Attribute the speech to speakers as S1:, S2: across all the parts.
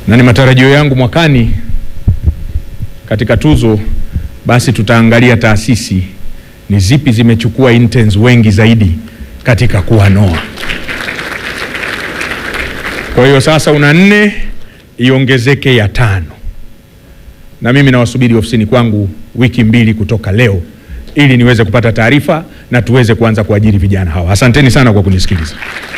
S1: na ni matarajio yangu mwakani katika tuzo basi tutaangalia taasisi ni zipi zimechukua interns wengi zaidi katika kuwanoa. Kwa hiyo sasa una nne iongezeke ya tano, na mimi nawasubiri ofisini kwangu wiki mbili kutoka leo ili niweze kupata taarifa na tuweze kuanza kuajiri vijana hawa. Asanteni sana kwa kunisikiliza.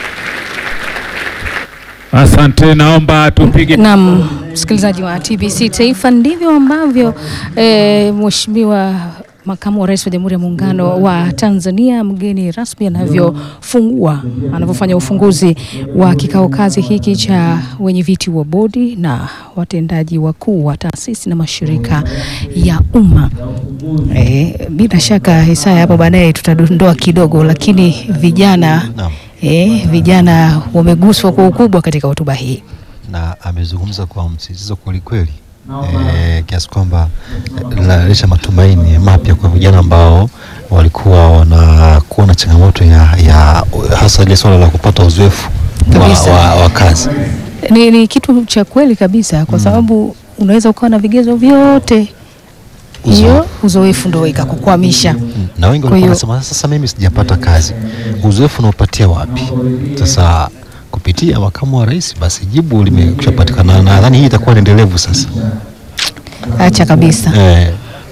S2: Asante, naomba tupige
S3: Naam, msikilizaji wa TBC Taifa, ndivyo ambavyo e, Mheshimiwa Makamu wa Rais wa Jamhuri ya Muungano wa Tanzania mgeni rasmi anavyofungua anavyofanya ufunguzi wa kikao kazi hiki cha wenyeviti wa bodi na watendaji wakuu wa taasisi na mashirika ya umma. E, bila shaka Isaya, hapo baadaye tutadondoa kidogo, lakini vijana
S4: Naam.
S3: e, vijana wameguswa kwa ukubwa katika hotuba hii.
S4: na amezungumza kwa msisitizo kwelikweli eh, kiasi kwamba eh, linaleta matumaini mapya kwa vijana ambao walikuwa wanakuwa na changamoto ya, ya hasa ile swala la kupata uzoefu wa,
S3: Kabisa.
S4: wa, wa kazi.
S3: Ni, ni kitu cha kweli kabisa kwa sababu unaweza ukawa na vigezo vyote, hiyo
S4: Uzoefu.
S3: uzoefu ndo ikakukwamisha.
S4: na wengi
S3: Kwa
S4: walikuwa
S3: hiyo-
S4: wanasema sasa, mimi sijapata kazi, uzoefu unaopatia wapi? Sasa kupitia makamu wa rais, basi jibu limeshapatikana, na nadhani hii itakuwa ni endelevu sasa
S3: Acha kabisa.
S4: eh,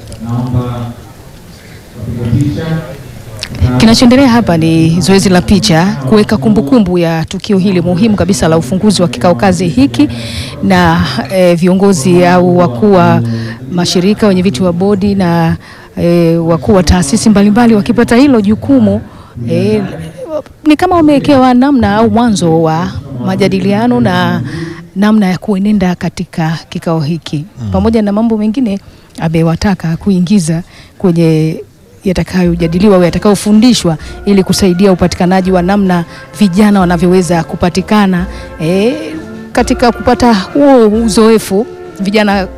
S3: Kinachoendelea hapa ni zoezi la picha kuweka kumbukumbu ya tukio hili muhimu kabisa la ufunguzi wa kikao kazi hiki, na eh, viongozi au wakuu wa mashirika, wenye viti wa bodi na eh, wakuu wa taasisi mbalimbali wakipata hilo jukumu eh, ni kama wamewekewa namna au mwanzo wa majadiliano na namna ya kuenenda katika kikao hiki pamoja na mambo mengine amewataka kuingiza kwenye yatakayojadiliwa au yatakayofundishwa ili kusaidia upatikanaji wa namna vijana wanavyoweza kupatikana e, katika kupata huo uzoefu. Vijana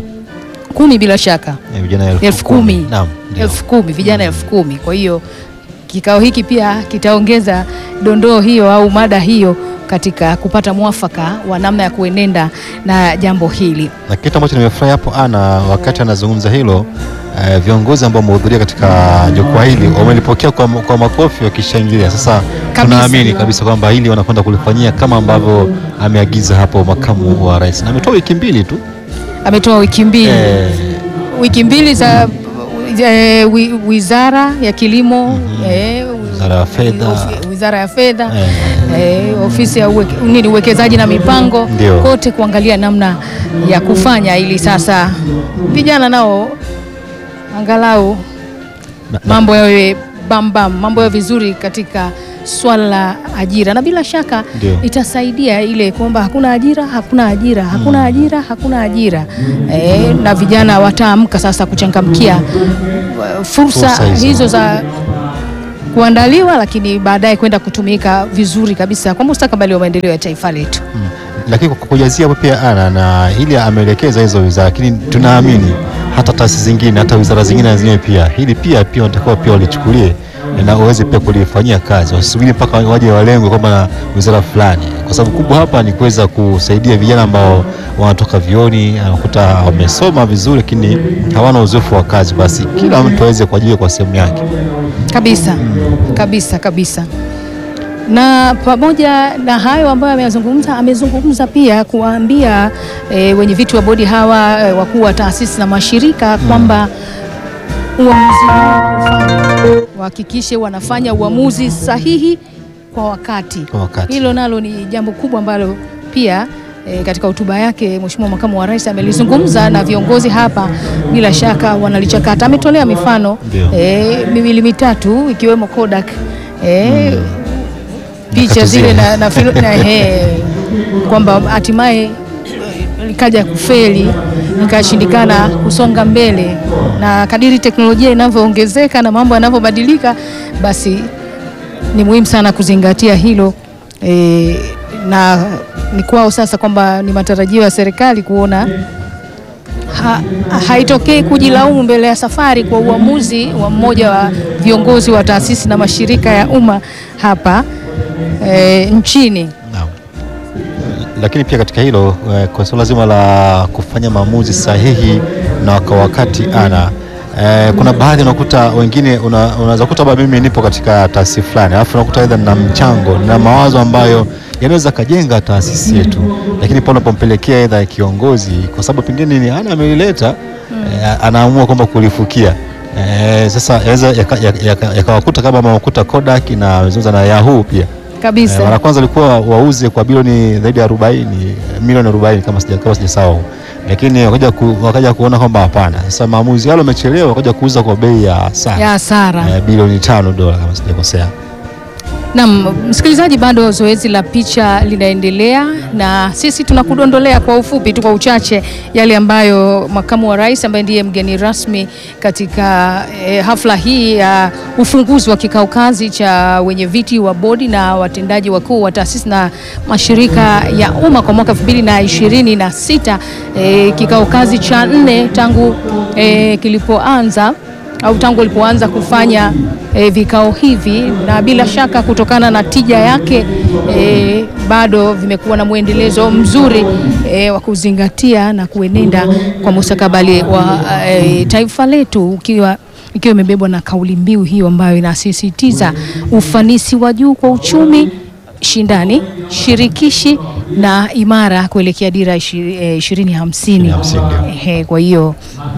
S3: kumi bila shaka
S4: eh, vijana
S3: elfu kumi
S4: Naam, ndio.
S3: elfu kumi vijana elfu kumi Kwa hiyo kikao hiki pia kitaongeza dondoo hiyo au mada hiyo katika kupata mwafaka wa namna ya kuenenda na jambo hili.
S4: na kitu ambacho nimefurahi hapo ana wakati anazungumza hilo eh, viongozi ambao wamehudhuria katika jukwaa hili wamelipokea kwa, kwa makofi wakishangilia. Sasa
S3: Kabisa.
S4: tunaamini kabisa kwamba hili wanakwenda kulifanyia kama ambavyo ameagiza hapo makamu wa rais, na ametoa wiki mbili tu
S3: Ametoa wiki mbili
S4: eh,
S3: wiki mbili za eh, wi- wizara ya kilimo eh,
S4: wizara ya fedha
S3: ofi- wizara ya fedha
S4: eh,
S3: eh, ofisi ya uweke, nini uwekezaji na mipango
S4: Ndio.
S3: kote kuangalia namna ya kufanya ili sasa vijana nao angalau
S4: na- na-
S3: mambo yawe bambam, mambo yawe vizuri katika swala la ajira, na bila shaka
S4: Ndio.
S3: itasaidia ile kwamba hakuna ajira, hakuna ajira, hakuna ajira, hakuna ajira e, na vijana wataamka sasa kuchangamkia uh, fursa,
S4: Fursa hizo.
S3: hizo za kuandaliwa, lakini baadaye kwenda kutumika vizuri kabisa kwa mustakabali wa maendeleo ya taifa letu.
S4: Mm. Lakini kwa kujazia hapo pia ana na hili ameelekeza hizo wizara, lakini tunaamini hata taasisi zingine hata wizara zingine na zenyewe pia hili pia pia wanatakiwa pia walichukulie na waweze pia kulifanyia kazi, wasisubiri mpaka waje walengwe kwamba na wizara fulani, kwa sababu kubwa hapa ni kuweza kusaidia vijana ambao wanatoka vioni, anakuta wamesoma vizuri, lakini hawana uzoefu wa kazi. Basi kila mtu aweze kuajiriwa kwa sehemu yake.
S3: kabisa kabisa kabisa. Na pamoja na hayo ambayo ameyazungumza, amezungumza pia kuwaambia e, wenye viti wa bodi hawa e, wakuu wa taasisi na mashirika kwamba uamuzi wanaofanya wahakikishe wanafanya uamuzi sahihi kwa wakati.
S4: Kwa wakati.
S3: Hilo nalo ni jambo kubwa ambalo pia e, katika hotuba yake Mheshimiwa Makamu wa Rais amelizungumza na viongozi hapa, bila shaka wanalichakata. Ametolea mifano
S4: Ndio.
S3: e, miwili mitatu ikiwemo Kodak e, picha
S4: Nyakati
S3: zile
S4: zile.
S3: na, na, filo- na he, kwamba hatimaye likaja kufeli ikashindikana kusonga mbele, na kadiri teknolojia inavyoongezeka na mambo yanavyobadilika, basi ni muhimu sana kuzingatia hilo e, na ni kwao sasa kwamba ni matarajio ya serikali kuona ha, haitokei kujilaumu mbele ya safari kwa uamuzi wa mmoja wa viongozi wa taasisi na mashirika ya umma hapa e, nchini.
S4: Naam. lakini pia katika hilo eh, kwa suala zima la kufanya maamuzi sahihi na kwa wakati ana eh, kuna baadhi unakuta wengine una- unaweza kuta baba, mimi nipo katika taasisi fulani, alafu unakuta aidha na mchango na mawazo ambayo yanaweza kajenga taasisi yetu, lakini pale unapompelekea aidha kiongozi, kwa sababu pengine ni ana amelileta eh, anaamua kwamba kulifukia eh, sasa yaweza yakawakuta yaka, yaka, yakawakuta kama mawakuta Kodak na wamezungumza na Yahoo pia
S3: kabisa.
S4: Eh, mara kwanza walikuwa wauze kwa bilioni zaidi ya 40 milioni 40 kama sija kama sijasahau, lakini wakaja ku, wakaja kuona kwamba hapana, sasa maamuzi yale wamechelewa, wakaja kuuza kwa bei ya
S3: ya
S4: sana
S3: hasara.
S4: eh, bilioni tano dola kama sijakosea.
S3: Naam, msikilizaji, bado zoezi la picha linaendelea na sisi tunakudondolea kwa ufupi tu, kwa uchache yale ambayo makamu wa rais ambaye ndiye mgeni rasmi katika eh, hafla hii ya ufunguzi wa kikao kazi cha wenye viti wa bodi na watendaji wakuu wa taasisi na mashirika ya umma kwa mwaka 2026 eh, kikao kazi cha nne tangu eh, kilipoanza au tangu alipoanza kufanya e, vikao hivi, na bila shaka kutokana na tija yake e, bado vimekuwa na mwendelezo mzuri e, wa kuzingatia na kuenenda kwa mustakabali wa e, taifa letu ukiwa ikiwa imebebwa na kauli mbiu hiyo ambayo inasisitiza ufanisi wa juu kwa uchumi shindani shirikishi na imara kuelekea dira ishirini hamsini.
S4: 2050, ndio.
S3: Ehe, kwa hiyo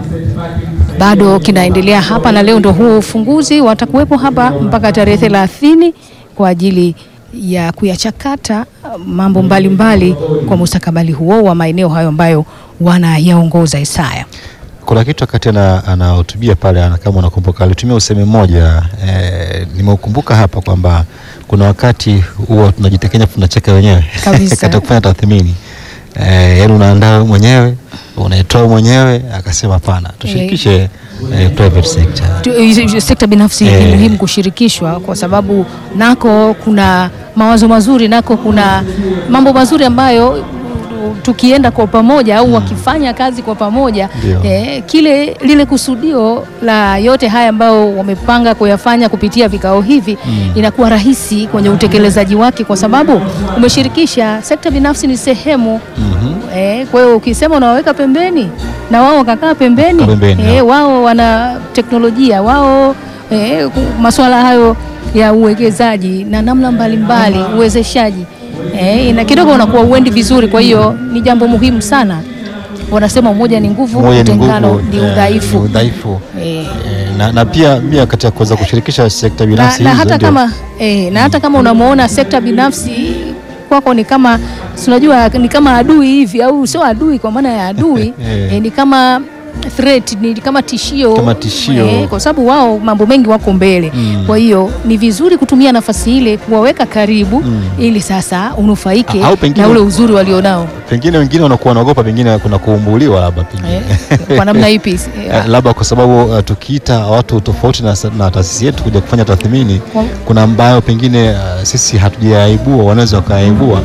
S3: bado kinaendelea hapa na leo ndo huo ufunguzi. Watakuwepo hapa mpaka tarehe thelathini kwa ajili ya kuyachakata mambo mbalimbali mbali kwa mustakabali huo wa maeneo hayo ambayo wanayaongoza. Isaya,
S4: Kuna kitu wakati ana- anahutubia pale, ana- kama unakumbuka, alitumia usemi mmoja eh, nimeukumbuka hapa kwamba kuna wakati huwa tunajitekenya tunacheka wenyewe
S3: Kabisa.
S4: katika kufanya tathmini eh, yaani unaandaa wewe mwenyewe unaitoa mwenyewe, akasema hapana, tushirikishe eh, private sector.
S3: Tu- eh, sekta binafsi ni
S4: Eh.
S3: muhimu kushirikishwa kwa sababu nako kuna mawazo mazuri, nako kuna mambo mazuri ambayo tukienda kwa pamoja au wakifanya kazi kwa pamoja
S4: Ndio.
S3: eh, kile lile kusudio la yote haya ambayo wamepanga kuyafanya kupitia vikao hivi inakuwa rahisi kwenye utekelezaji wake, kwa sababu umeshirikisha sekta binafsi. Ni sehemu eh, kwa hiyo ukisema unawaweka pembeni na wao wakakaa pembeni,
S4: Kaa pembeni,
S3: eh,
S4: ya.
S3: wao wana teknolojia wao eh, ku- masuala hayo ya uwekezaji na namna mbalimbali uwezeshaji eh, na kidogo unakuwa uendi vizuri. Kwa hiyo ni jambo muhimu sana. Wanasema umoja ni nguvu,
S4: Moja ni
S3: utengano
S4: nguvu,
S3: ni
S4: eh,
S3: udhaifu.
S4: ni udhaifu.
S3: Eh,
S4: Eh, na, na pia pia katika kuweza kushirikisha sekta
S3: na,
S4: binafsi
S3: na
S4: hizo
S3: hata
S4: ndio-
S3: kama eh, na hata kama unamwona sekta binafsi kwako ni kama si unajua ni kama adui hivi, au sio adui kwa maana ya adui
S4: Eh.
S3: eh, ni kama threat, ni kama tishio,
S4: Kama tishio.
S3: eh, kwa sababu wao mambo mengi wako mbele
S4: Mm.
S3: kwa hiyo ni vizuri kutumia nafasi ile kuwaweka karibu ili sasa unufaike
S4: Au pengine-
S3: na ule uzuri walionao
S4: pengine wengine wanakuwa wanaogopa, pengine kuna kuumbuliwa labda pengine
S3: eh, kwa namna ipi
S4: Eh, labda kwa sababu uh, tukiita watu tofauti na, sa- na taasisi yetu kuja kufanya tathmini,
S3: Kwa-
S4: kuna ambayo pengine uh, sisi hatujayaibua, wanaweza wakayaibua.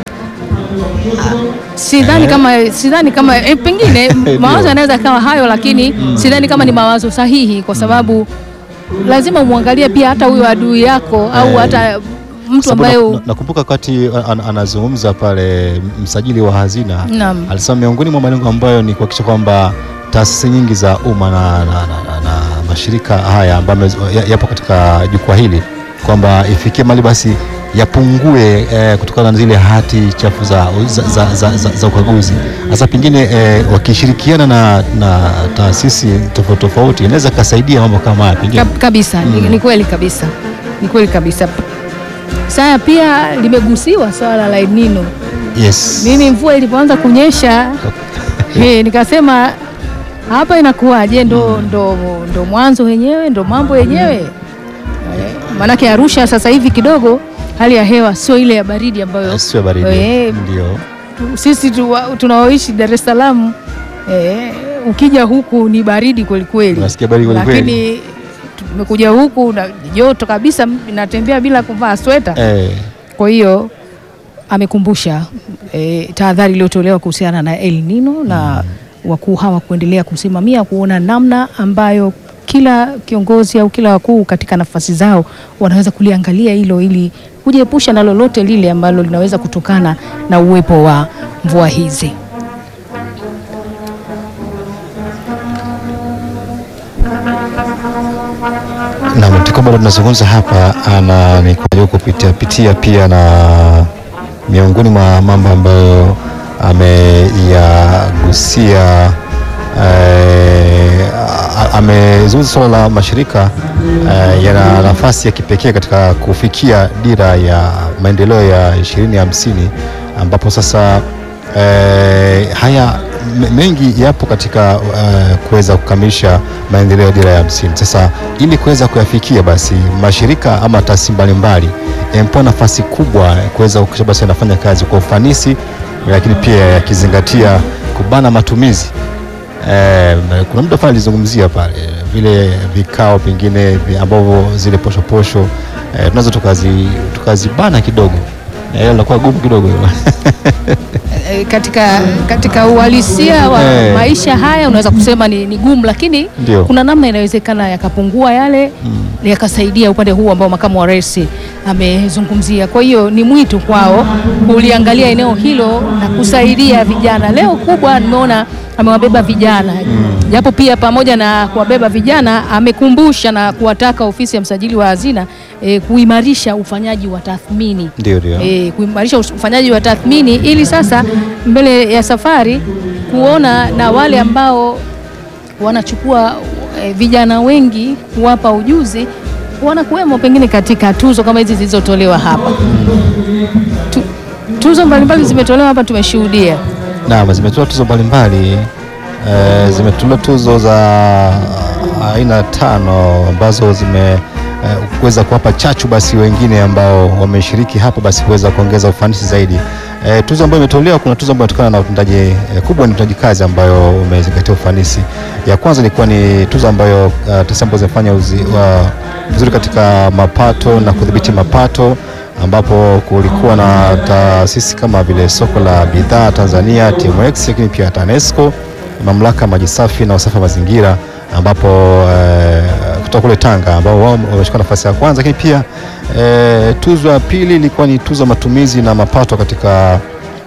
S3: sidhani kama sidhani kama eh, pengine
S4: Ndio.
S3: mawazo yanaweza kawa hayo, lakini sidhani kama ni mawazo sahihi, kwa sababu lazima umwangalie pia hata huyo adui yako au
S4: Eh,
S3: hata mtu
S4: Sababu
S3: ambaye
S4: na- na- nakumbuka wakati an, anazungumza pale msajili wa hazina
S3: Naam.
S4: alisema miongoni mwa malengo ambayo ni kuhakikisha kwamba taasisi nyingi za umma na, na, na, na, na mashirika haya ambayo yamez- ya- yapo katika jukwaa hili kwamba ifikie mali basi yapungue eh, kutokana na zile hati chafu za, za, za, za, za, za ukaguzi. Sasa pengine eh, wakishirikiana na, na taasisi tofauti tofauti inaweza kasaidia mambo kama haya pengine.
S3: Kab- kabisa ni, ni kweli kabisa ni kweli kabisa. Saya pia limegusiwa swala la El Nino.
S4: Yes.
S3: Mimi mvua ilipoanza kunyesha he, nikasema hapa inakuwaje? Ndo, ndo, ndo mwanzo wenyewe, ndo mambo yenyewe eh, maanake Arusha sasa hivi kidogo hali ya hewa sio ile ya baridi ambayo
S4: Sio baridi.
S3: Eh,
S4: Ndio.
S3: tu- sisi tu, tunaoishi Dar es Salaam eh, ukija huku ni baridi kweli kweli,
S4: Unasikia baridi kweli kweli.
S3: lakini tumekuja huku na joto kabisa, natembea bila kuvaa sweta
S4: Eh,
S3: kwa hiyo amekumbusha e, tahadhari iliyotolewa kuhusiana na El Nino na wakuu hawa kuendelea kusimamia kuona namna ambayo kila kiongozi au kila wakuu katika nafasi zao wanaweza kuliangalia hilo ili kujiepusha na lolote lile ambalo linaweza kutokana na uwepo wa mvua hizi.
S4: Naam, tuko bado tunazungumza hapa na nikujaribu kupitia pitia pia na miongoni mwa mambo ambayo ameyagusia eh, a- amezungumza suala la mashirika eh, yana nafasi ya kipekee katika kufikia dira ya maendeleo ya 2050 ambapo sasa eh, haya me- mengi yapo katika eh, kuweza kukamilisha maendeleo ya dira ya hamsini. Sasa ili kuweza kuyafikia, basi mashirika ama taasisi mbalimbali yamepewa nafasi kubwa ya kuweza kuhakikisha basi yanafanya kazi kwa ufanisi, lakini pia yakizingatia kubana matumizi. Eh, kuna mtu fulani alizungumzia pale vile vikao pengine vi- ambavyo zile posho posho eh, tunaweza tukazi tukazibana kidogo, eh, inakuwa gumu kidogo
S3: E, katika, katika uhalisia wa
S4: Eh.
S3: maisha haya unaweza kusema ni, ni gumu, lakini
S4: Ndio.
S3: kuna namna inawezekana yakapungua yale yakasaidia upande huu ambao makamu wa rais amezungumzia. Kwa hiyo ni mwito kwao kuliangalia eneo hilo na kusaidia vijana. Leo kubwa nimeona amewabeba vijana japo pia pamoja na kuwabeba vijana amekumbusha na kuwataka ofisi ya msajili wa hazina e, kuimarisha ufanyaji wa tathmini
S4: ndio ndio
S3: e, kuimarisha us- ufanyaji wa tathmini ili sasa mbele ya safari kuona na wale ambao wanachukua e, vijana wengi kuwapa ujuzi wanakuwemo pengine katika tuzo kama hizi zilizotolewa hapa. Tu, tuzo mbalimbali zimetolewa hapa, tumeshuhudia
S4: Naam, zimetoa tuzo mbalimbali eh, zimetolewa tuzo za aina tano ambazo zime eh, kuweza kuwapa chachu basi wengine ambao wameshiriki hapo basi kuweza kuongeza ufanisi zaidi. Eh, tuzo ambayo imetolewa, kuna tuzo ambayo inatokana na utendaji eh, kubwa ni utendaji kazi ambayo umezingatia ufanisi. Ya kwanza ilikuwa ni tuzo ambayo uh, taasisi ambazo zimefanya uzi- wa- vizuri katika mapato na kudhibiti mapato ambapo kulikuwa na taasisi kama vile soko la bidhaa Tanzania TMX, lakini pia TANESCO, mamlaka ya maji safi na usafi wa mazingira, ambapo eh, kutoka kule Tanga ambao wao wameshika nafasi ya kwanza, lakini pia eh, tuzo ya pili ilikuwa ni tuzo ya matumizi na mapato katika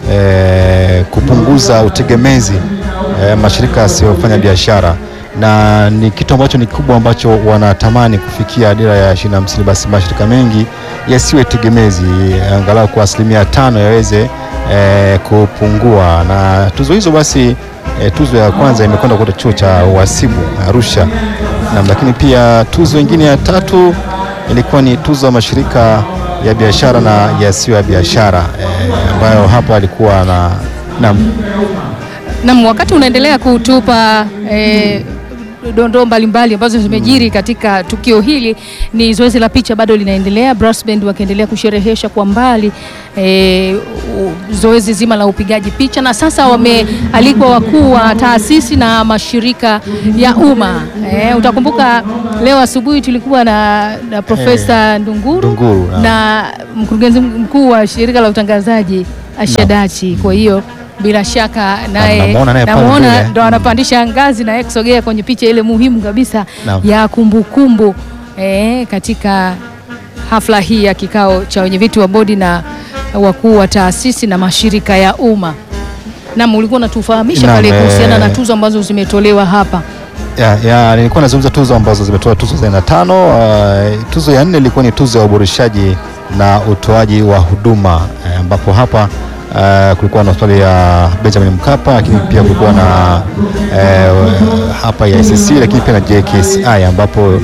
S4: eh, kupunguza utegemezi eh, mashirika yasiyofanya biashara na ni kitu ambacho ni kikubwa ambacho wanatamani kufikia dira ya 2050 basi mashirika mengi yasiwe tegemezi angalau kwa asilimia tano yaweze eh, kupungua na tuzo hizo basi eh, tuzo ya kwanza imekwenda kwa chuo cha uhasibu Arusha na, lakini pia tuzo ingine ya tatu ilikuwa ni tuzo ya mashirika ya biashara na yasiyo ya biashara eh, ambayo hapa alikuwa na naam
S3: Nam, wakati unaendelea kutupa eh, dondoo mbalimbali ambazo zimejiri katika tukio hili, ni zoezi la picha bado linaendelea, brass band wakiendelea kusherehesha kwa mbali eh, u- zoezi zima la upigaji picha, na sasa wamealikwa wakuu wa taasisi na mashirika ya umma eh, utakumbuka leo asubuhi tulikuwa na, na Profesa Ndunguru,
S4: Ndunguru, naam.
S3: na mkurugenzi mkuu wa shirika la utangazaji Ashadachi. Kwa hiyo bila shaka naye
S4: namuona naye pale
S3: namuona
S4: mbele.
S3: ndo anapandisha ngazi na yeye kusogea kwenye picha ile muhimu kabisa
S4: Naam.
S3: ya kumbukumbu eh, katika hafla hii ya kikao cha wenyeviti wa bodi na wakuu wa taasisi na mashirika ya umma. Naam, ulikuwa unatufahamisha
S4: Naam,
S3: pale kuhusiana
S4: eh,
S3: na tuzo ambazo zimetolewa hapa.
S4: Ya, ya, nilikuwa nazungumza tuzo ambazo zimetoa tuzo za aina tano. Uh, tuzo ya nne ilikuwa ni tuzo ya uboreshaji na utoaji wa huduma eh, ambapo hapa uh, kulikuwa na hospitali ya Benjamin Mkapa, lakini pia kulikuwa na eh, hapa ya ICC, lakini pia na JKCI ambapo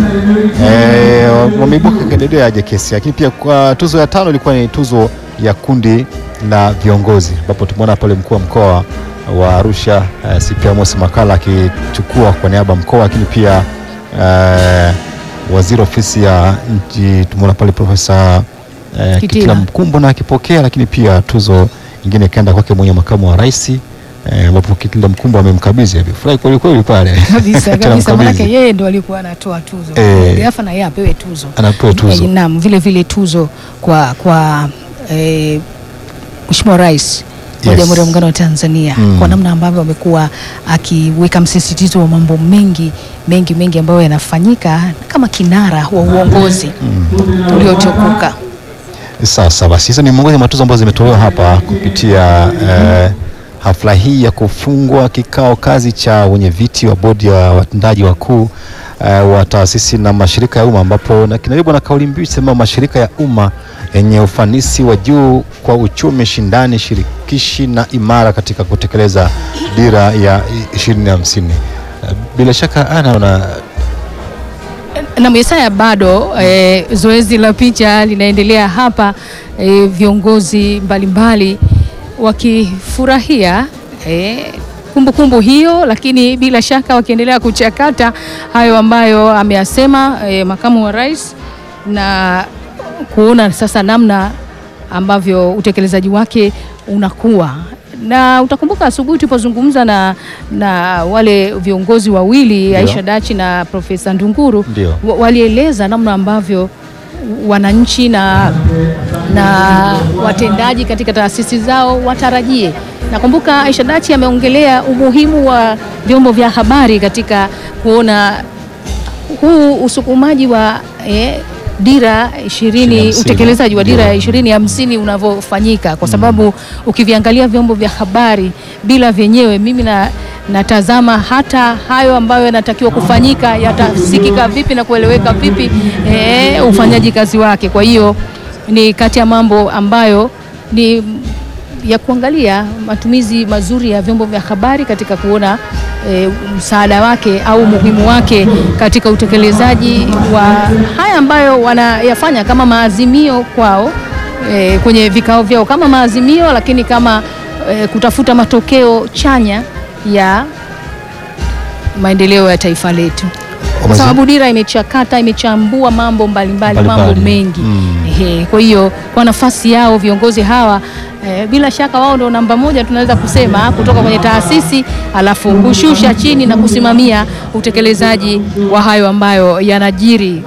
S4: eh, wameibuka kidedea ya JKCI, lakini pia kwa tuzo ya tano ilikuwa ni tuzo ya kundi la viongozi ambapo tumeona pale mkuu wa mkoa wa Arusha uh, CP Amos Makala akichukua kwa niaba ya mkoa, lakini pia uh, waziri ofisi ya nchi tumeona pale Profesa uh,
S3: Kitila.
S4: Kitila Mkumbo na akipokea, lakini pia tuzo nyingine ikaenda kwake mwenye makamu wa rais eh, ambapo Kitila Mkumbo amemkabidhi amefurahi kweli kweli pale
S3: Kabisa kabisa,
S4: Tunamkabidhi.
S3: manake yeye ndo alikuwa anatoa tuzo
S4: Eh.
S3: Gafa na yeye apewe tuzo
S4: anapewa tuzo
S3: Eh, Naam, vile vile tuzo kwa kwa eh, Mheshimiwa Rais wa
S4: Yes.
S3: Jamhuri ya Muungano wa Tanzania
S4: Mm.
S3: kwa namna ambavyo amekuwa akiweka msisitizo wa mambo mengi mengi mengi ambayo yanafanyika kama kinara wa uongozi uliotukuka.
S4: Sasa basi hizo ni miongoni mwa tuzo ambazo zimetolewa hapa kupitia eh, hafla hii ya kufungwa kikao kazi cha wenye viti wa bodi ya watendaji wakuu eh, wa taasisi na mashirika ya umma ambapo na kinabebwa na kauli mbiu sema mashirika ya umma yenye ufanisi wa juu kwa uchumi shindani shirikishi na imara katika kutekeleza dira ya ishirini hamsini. Eh, Bila shaka ana una
S3: na Yesaya bado eh, zoezi la picha linaendelea hapa eh, viongozi mbalimbali wakifurahia eh, kumbukumbu hiyo, lakini bila shaka wakiendelea kuchakata hayo ambayo ameyasema eh, makamu wa rais na kuona sasa namna ambavyo utekelezaji wake unakuwa na utakumbuka asubuhi tulipozungumza na, na wale viongozi wawili
S4: Ndio.
S3: Aisha Dachi na Profesa Ndunguru
S4: Ndio.
S3: wa- walieleza namna ambavyo wananchi na, na watendaji katika taasisi zao watarajie. Nakumbuka Aisha Dachi ameongelea umuhimu wa vyombo vya habari katika kuona huu usukumaji wa eh, dira ishirini
S4: hamsini.
S3: utekelezaji wa dira ya
S4: Ndio.
S3: ishirini hamsini unavyofanyika kwa sababu ukiviangalia vyombo vya habari bila vyenyewe, mimi na natazama hata hayo ambayo yanatakiwa kufanyika yatasikika vipi na kueleweka vipi eh, ufanyaji kazi wake. Kwa hiyo ni kati ya mambo ambayo ni ya kuangalia matumizi mazuri ya vyombo vya habari katika kuona e, msaada wake au umuhimu wake katika utekelezaji wa haya ambayo wanayafanya kama maazimio kwao e, kwenye vikao vyao kama maazimio, lakini kama e, kutafuta matokeo chanya ya maendeleo ya taifa letu kwa
S4: Umezi-
S3: sababu dira imechakata imechambua mambo mbalimbali mambo
S4: Mbalimbali.
S3: mengi
S4: Mm.
S3: Ehe, kwa hiyo kwa nafasi yao viongozi hawa eh, bila shaka wao ndio namba moja tunaweza kusema kutoka kwenye taasisi, alafu kushusha chini na kusimamia utekelezaji wa hayo ambayo yanajiri.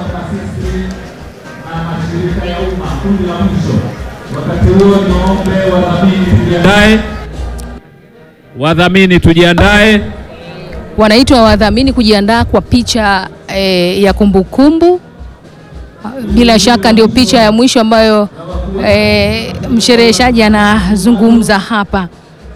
S2: Tujiandae. Wadhamini tujiandae.
S3: Wanaitwa wadhamini kujiandaa kwa picha eh, ya kumbukumbu. Bila shaka ndio picha ya mwisho ambayo eh, mshereheshaji anazungumza hapa.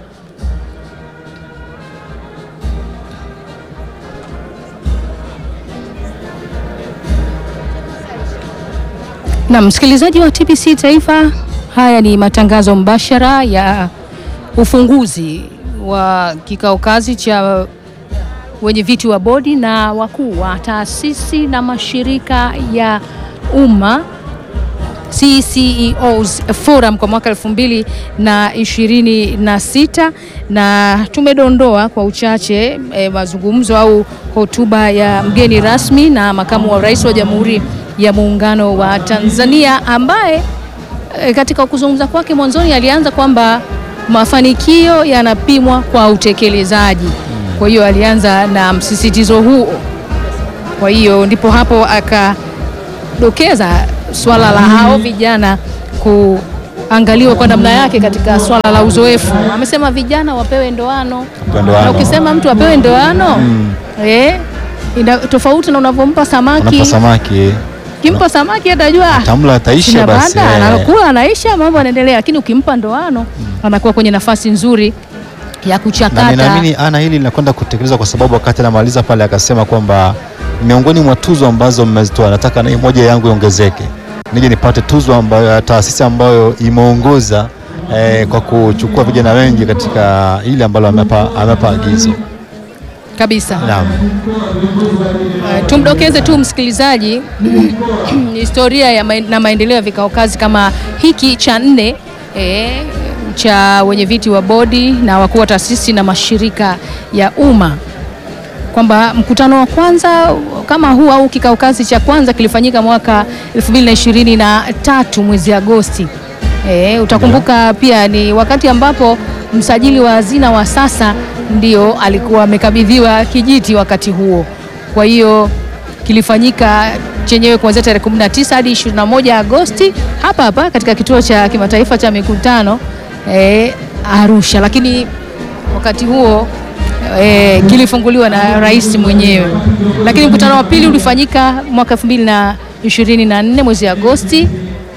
S3: Na msikilizaji wa TBC Taifa, haya ni matangazo mbashara ya ufunguzi wa kikao kazi cha wenye viti wa bodi na wakuu wa taasisi na mashirika ya umma CCEOs Forum kwa mwaka elfu mbili na ishirini na sita na tumedondoa kwa uchache e, mazungumzo au hotuba ya mgeni rasmi na makamu wa rais wa Jamhuri ya Muungano wa Tanzania ambaye e, katika kuzungumza kwake mwanzoni alianza kwamba mafanikio yanapimwa kwa utekelezaji. Kwa hiyo alianza na msisitizo huo. Kwa hiyo ndipo hapo akadokeza swala la hao vijana kuangaliwa kwa namna yake katika swala la uzoefu. Amesema vijana wapewe ndoano,
S4: Ndoano.
S3: na ukisema mtu apewe ndoano eh, ina, tofauti na unavyompa samaki.
S4: unapa samaki
S3: Ukimpa samaki atajua
S4: tamla ataisha
S3: sina
S4: basi.
S3: banda,
S4: eh.
S3: anakula anaisha, mambo yanaendelea, lakini ukimpa ndoano anakuwa kwenye nafasi nzuri ya
S4: na
S3: kuchakata.
S4: ninaamini ana hili linakwenda kutekelezwa kwa sababu wakati anamaliza pale akasema kwamba miongoni mwa tuzo ambazo mmezitoa nataka na hii moja yangu iongezeke, nije nipate tuzo ambayo ya taasisi ambayo imeongoza eh, kwa kuchukua vijana wengi katika ile ambalo amepa, amepa agizo.
S3: kabisa.
S4: Naam.
S3: Uh, tumdokeze tu msikilizaji historia ya maen- na maendeleo ya vikao kazi kama hiki cha nne eh, cha wenye viti wa bodi na wakuu wa taasisi na mashirika ya umma kwamba mkutano wa kwanza kama huu au kikao kazi cha kwanza kilifanyika mwaka 2023 mwezi Agosti. E, utakumbuka pia ni wakati ambapo msajili wa hazina wa sasa ndio alikuwa amekabidhiwa kijiti wakati huo. Kwa hiyo kilifanyika chenyewe kuanzia tarehe 19 hadi 21 Agosti hapa hapa katika kituo cha kimataifa cha mikutano e, Arusha, lakini wakati huo e, kilifunguliwa na rais mwenyewe, lakini mkutano wa pili ulifanyika mwaka 2024 mwezi Agosti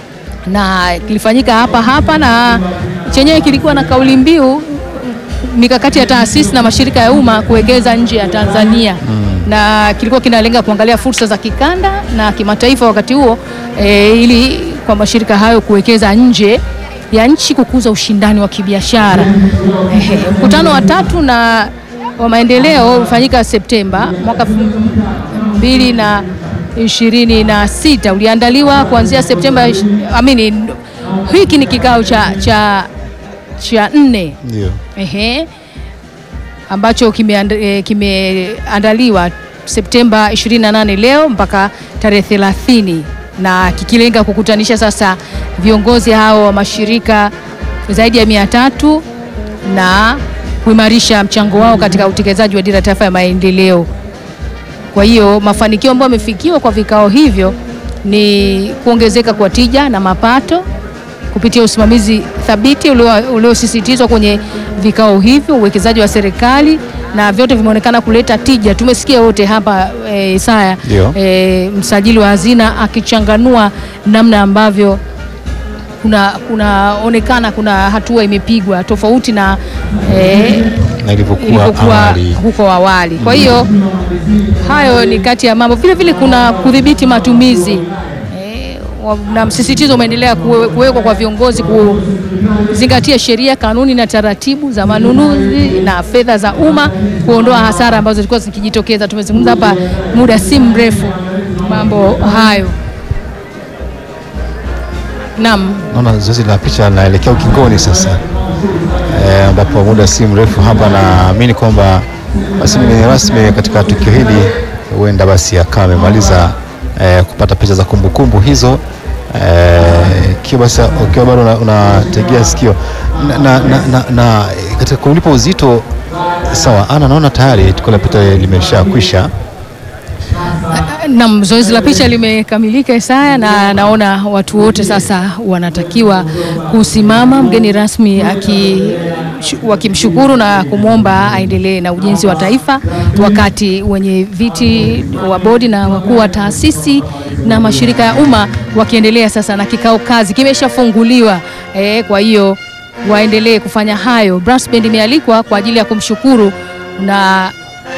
S3: na kilifanyika hapa hapa, na chenyewe kilikuwa na kauli mbiu mikakati ya taasisi na mashirika ya umma kuwekeza nje ya Tanzania na kilikuwa kinalenga kuangalia fursa za kikanda na kimataifa wakati huo e, ili kwa mashirika hayo kuwekeza nje ya nchi kukuza ushindani wa kibiashara. Ehe, mkutano wa tatu na wa maendeleo ulifanyika Septemba mwaka elfu mbili na ishirini na sita uliandaliwa kuanzia Septemba ish- amini, hiki ni kikao cha, cha, cha nne
S4: Ndio.
S3: Ehe, ambacho kimeand- eh, kimeandaliwa Septemba 28 leo mpaka tarehe 30 na kikilenga kukutanisha sasa viongozi hao wa mashirika zaidi ya mia tatu na kuimarisha mchango wao katika utekelezaji wa dira ya taifa ya maendeleo. Kwa hiyo mafanikio ambayo yamefikiwa kwa vikao hivyo ni kuongezeka kwa tija na mapato kupitia usimamizi thabiti ulio- uliosisitizwa kwenye vikao hivyo, uwekezaji wa serikali na vyote vimeonekana kuleta tija. Tumesikia wote hapa e, Isaya
S4: Ndio.
S3: e, msajili wa hazina akichanganua namna ambavyo kuna kunaonekana kuna hatua imepigwa tofauti na e,
S4: Na ilivyokuwa
S3: ilivyokuwa
S4: awali.
S3: huko awali. Kwa hiyo hayo ni kati ya mambo. Vile vile kuna kudhibiti matumizi eh, wa- na msisitizo umeendelea kuwe- kuwekwa kwa viongozi kuzingatia sheria, kanuni na taratibu za manunuzi na fedha za umma, kuondoa hasara ambazo zilikuwa zikijitokeza. Tumezungumza hapa muda si mrefu mambo hayo. Naam.
S4: Naona zoezi la picha linaelekea ukingoni sasa, Eh, ambapo muda si mrefu hapa naamini kwamba basi mgeni rasmi katika tukio hili huenda basi akawa amemaliza eh, kupata picha za kumbukumbu hizo eh, ikiwa basi ukiwa bado una- unategea sikio na, na, na, na, na katika kulipa uzito sawa. Ana naona tayari tukio la picha limeshakwisha.
S3: Naam, zoezi la picha limekamilika Isaya, na naona watu wote sasa wanatakiwa kusimama, mgeni rasmi aki wakimshukuru na kumwomba aendelee na ujenzi wa taifa, wakati wenye viti wa bodi na wakuu wa taasisi na mashirika ya umma wakiendelea sasa na kikao kazi kimeshafunguliwa. E, kwa hiyo waendelee kufanya hayo. Brass band imealikwa kwa ajili ya kumshukuru na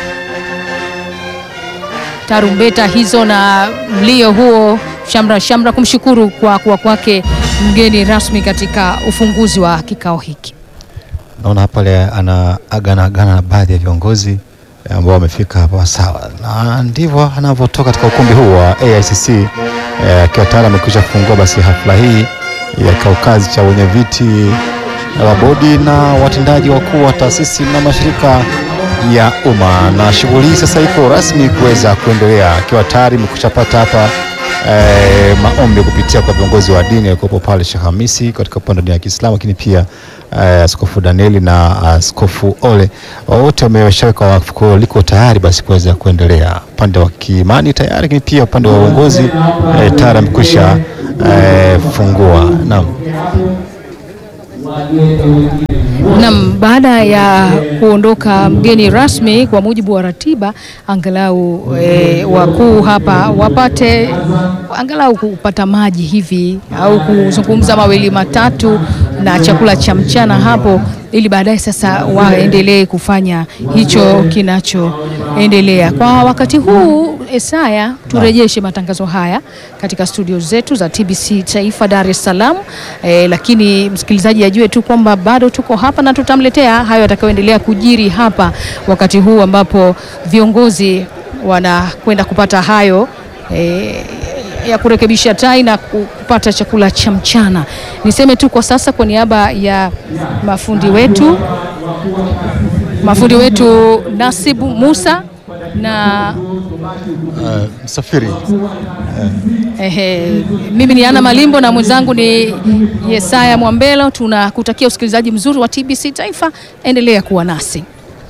S3: tarumbeta hizo na mlio huo shamra shamra kumshukuru kwa kuwa kwake mgeni rasmi katika ufunguzi wa kikao hiki.
S4: Naona hapa le ana agana agana na baadhi ya viongozi eh, ambao wamefika hapa sawa, na ndivyo anavyotoka katika ukumbi huu wa AICC eh, akiwa tayari amekwisha fungua basi hafla hii ya kikao kazi cha wenye viti wa bodi na watendaji wakuu wa taasisi na mashirika ya umma, na shughuli hii sasa iko rasmi kuweza kuendelea, akiwa tayari imekushapata hapa eh, maombi kupitia kwa viongozi wa dini alikuwepo pale Sheikh Hamisi katika upande wa dini ya Kiislamu, lakini pia eh, Askofu Danieli na Askofu Ole wote wameshaweka wakfu, kwa hiyo liko tayari basi kuweza kuendelea. Upande wa kiimani tayari, lakini pia upande wa uongozi eh, tayari amekwisha eh, fungua. Naam.
S3: Naam, baada ya kuondoka mgeni rasmi, kwa mujibu wa ratiba, angalau e, wakuu hapa wapate angalau kupata maji hivi au kuzungumza mawili matatu na chakula cha mchana hapo, ili baadaye sasa waendelee kufanya hicho kinachoendelea kwa wakati huu. Esaya, turejeshe matangazo haya katika studio zetu za TBC Taifa Dar es Salaam. E, lakini msikilizaji ajue tu kwamba bado tuko hapa na tutamletea hayo yatakayoendelea kujiri hapa wakati huu ambapo viongozi wanakwenda kupata hayo e, ya kurekebisha tai na kupata chakula cha mchana. Niseme tu kwa sasa kwa niaba ya mafundi wetu mafundi wetu Nasibu Musa na
S4: Msafiri
S3: Ehe, mimi ni Ana Malimbo na mwenzangu ni Yesaya Mwambelo. Tunakutakia usikilizaji mzuri wa TBC Taifa, endelea kuwa nasi.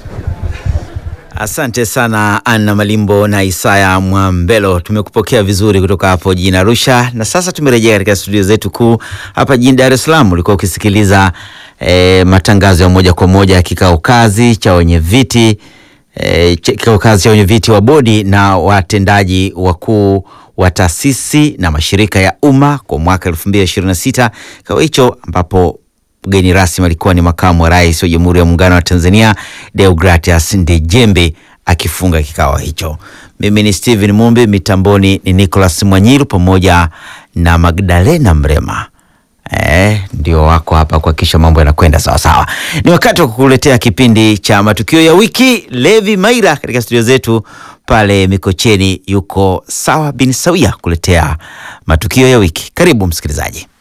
S5: Asante sana Anna Malimbo na Isaya Mwambelo, tumekupokea vizuri kutoka hapo jijini Arusha, na sasa tumerejea katika studio zetu kuu hapa jijini Dar es Salaam. Ulikuwa ukisikiliza eh, matangazo ya moja kwa moja ya kikao kazi cha wenye viti eh, kikao kazi cha wenye viti wa bodi na watendaji wakuu wa taasisi na mashirika ya umma kwa mwaka 2026. Kikao hicho ambapo mgeni rasmi alikuwa ni makamu wa rais wa Jamhuri ya Muungano wa Tanzania Deogratias Ndejembe akifunga kikao hicho. Mimi ni Steven Mumbi, mitamboni ni Nicholas Mwanyiru pamoja na Magdalena Mrema. Eh, ndio wako hapa kuhakikisha mambo yanakwenda sawa sawa. Ni wakati wa kukuletea kipindi cha matukio ya wiki. Levi Maira katika studio zetu pale Mikocheni yuko sawa bin sawia kuletea matukio ya wiki. Karibu msikilizaji.